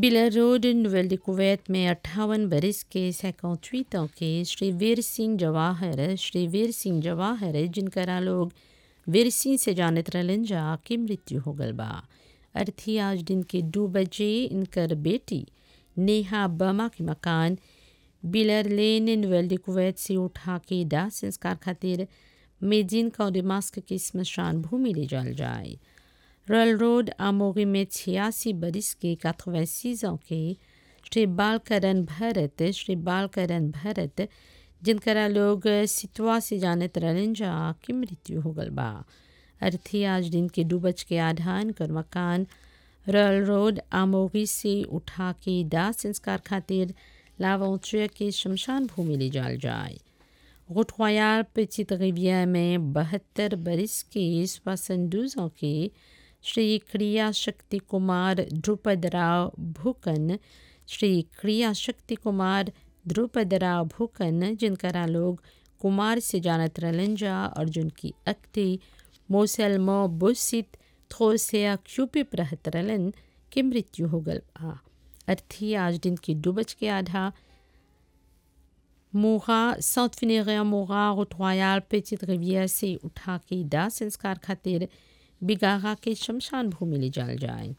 बिलर road नोवेल डिकोवैत में अट्ठावन बरस के सैकौतवीं ans के श्री वीर सिंह जवाहर श्री वीर सिंह जवाहर जिनकरा लोग वीर सिंह से जानत रहलन जा की मृत्यु हो गल बा अर्थी आज दिन के दो बजे इनकर बेटी नेहा बमा के मकान बिलर लेन नोवेल डिकोवैत से उठा के दाह संस्कार खातिर मेजिन कौडिमास्क के स्मशान भूमि ले जाल जाए रॉयल रोड आमोगी में छियासी बरिस के 86 ans के श्री बालकरण भरत श्री बालकरण भरत जिनकरा लोग सितवा से जानत रहलन जा की मृत्यु हो गल बा अर्थी आज दिन के दू बज के आधान कर मकान रॉयल रोड आमोगी से उठा के दाह संस्कार खातिर लावौचुया के शमशान भूमि ले जाल जाए गुटवायाल पेचित रिविया में बहत्तर बरिस के सोixante ans के श्री क्रिया शक्ति कुमार ध्रुपद राव भूकन श्री क्रिया शक्ति कुमार ध्रुपद राव भूकन जिनकरा लोग कुमार से जानत रहलन जा और जिनकी अक्ति मोसलमो बुसित थोसिया क्यूपिप रहत रहलन के मृत्यु हो गल बा अर्थी आज दिन की दो बज के आधा मोगा साउथ फिनेरिया मोगा रोटवायाल पेचित रिविया से उठा के दाह संस्कार खातिर बिगागा के शमशान भूमि ले जाल जाए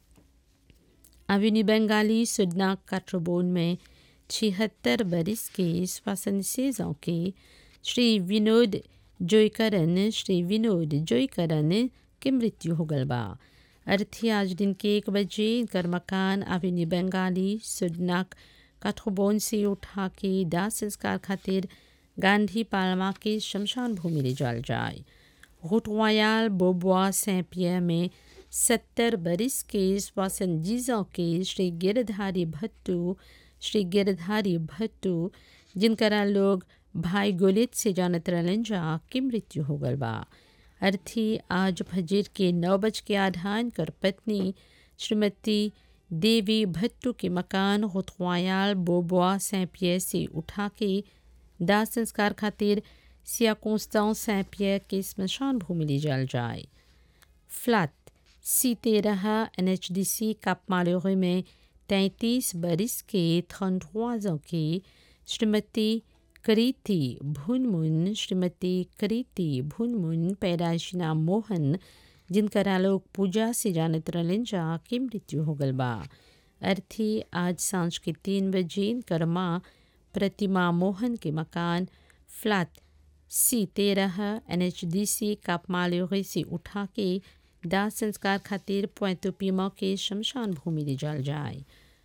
अविनी बंगाली सुडना काट्रोबोन में छिहत्तर बरिस के श्वासन सेजों के श्री विनोद जोईकरन श्री विनोद जोईकरन के मृत्यु हो गल बा अर्थी आज दिन के एक बजे इनकर मकान अविनी बंगाली सुडनाक काठोबोन से उठा के दाह संस्कार खातिर गांधी पालमा के शमशान भूमि ले जाल जाए रोटवायाल बोबुआ सें पियर में सत्तर बरिस के श्वासन जीजों के श्री गिरधारी भट्टू श्री गिरधारी भट्टू जिनकरा लोग भाई गोलित से जानत रहलन जा की मृत्यु हो गल बा अर्थी आज फजर के नौ बज के आधान कर पत्नी श्रीमती देवी भट्टू के मकान होतवायाल बोबुआ सें पियर से उठा के दाह संस्कार खातिर सिया कॉन्स्टांस सें पियर के स्मशान भूमि ले जाल जाए फ्लैट सी तेरह N H D C Cap Malheureux में तैंतीस बरिस के थ्रोज के श्रीमती करीति भुनमुन श्रीमती करीति भुनमुन पैदाइशी नाम मोहन जिनकरा लोग पूजा से जानत रहलन जा की मृत्यु हो गल बा अर्थी आज सांझ के तीन बजे इनकर माँ प्रतिमा मोहन के मकान फ्लैट सी तेरह N H D C Cap Malheureux से उठा के दाह संस्कार खातिर पोतोपीमा के शमशान भूमि ले जाल जाए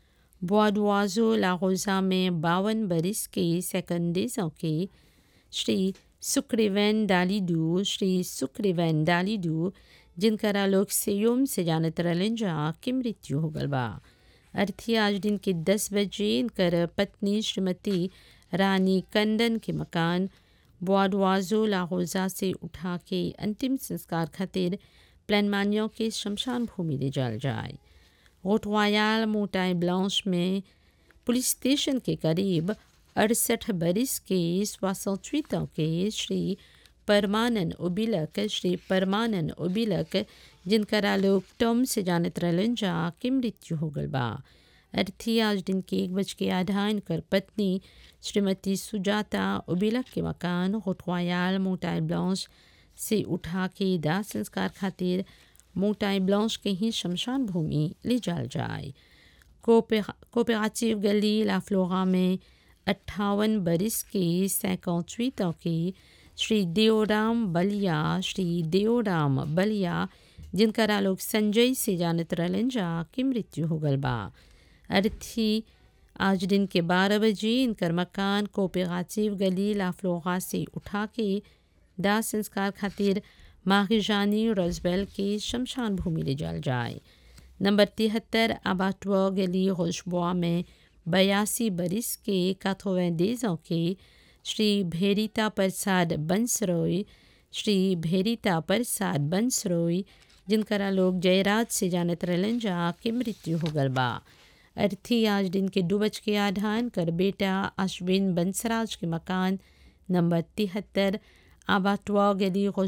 बुआडुआजो लाहौजा में बावन बरिस के सेकंडेजों के श्री सुक्रिवैन डालीडू श्री सुक्रिवैन डालीडू जिनकरा लोग सेयोम से जानत रहलन जा की मृत्यु हो गल बा अर्थी आज दिन के दस बजे इनकर पत्नी श्रीमती रानी कंदन के मकान बुआडवाजो लाहौजा से उठा के अंतिम संस्कार खातिर प्लानमानियों के शमशान भूमि ले जाल जाए रोटवायाल मोटाई ब्लांश में पुलिस स्टेशन के करीब अड़सठ बरिस के सोixante के श्री परमानन उबिलक श्री परमानन उबिलक जिनकरा लोग टॉम से जानत रहलन जा की मृत्यु हो गल बा अर्थी आज दिन के एक बज के आधा इनकर पत्नी श्रीमती सुजाता उबिलक के मकान होटवायाल मोटाई ब्लांश से उठा के दाह संस्कार खातिर मोटाई ब्लांश के ही शमशान भूमि ले जाल जाए कोपेराचिव गली लाफ्लोरा में अट्ठावन बरिस के सैकौचवीं के श्री देओराम बलिया श्री देओराम बलिया जिनकरा लोग संजय से जानत रहलन जा की मृत्यु हो गल बा अर्थी आज दिन के बारह बजे इनकर मकान कोपेराचिव गली लाफ्लोरा से उठा के दाह संस्कार खातिर माहिजानी रोजबेल के शमशान भूमि ले जाल जाए नंबर तिहत्तर आबाटुआ गली होशबुआ में बयासी बरिस के काथोवेंदेजों के श्री भेरिता प्रसाद बंसरोय श्री भेरिता प्रसाद बंसरोय जिनकरा लोग जयराज से जानत रहलन जा के मृत्यु हो गल बा अर्थी आज दिन के दो बज के आधान कर बेटा अश्विन बंसराज के मकान नंबर तिहत्तर आबाटुआ गली